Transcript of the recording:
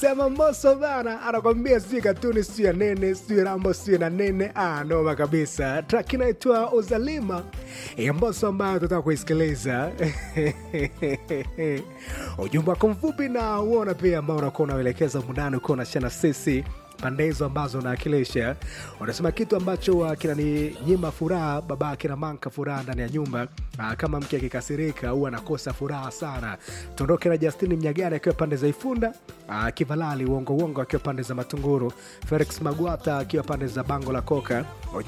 sema Mbosso bana anakwambia sijui katuni sijui ya nene sijui rambo sijui na nene ah, noma kabisa track inaitwa uzalima ya Mbosso ambayo tutaka kuisikiliza ujumbe wako mfupi na uona pia ambao unakuwa unauelekeza mundani ukiwa unashana sisi pande hizo ambazo unaakilisha unasema kitu ambacho uh, kinaninyima furaha baba kina manka furaha ndani ya nyumba uh, kama mke akikasirika huwa anakosa furaha sana tuondoke na justini mnyagani akiwa pande za ifunda uh, kivalali uongo uongo akiwa pande za matunguru felix magwata akiwa pande za bango la koka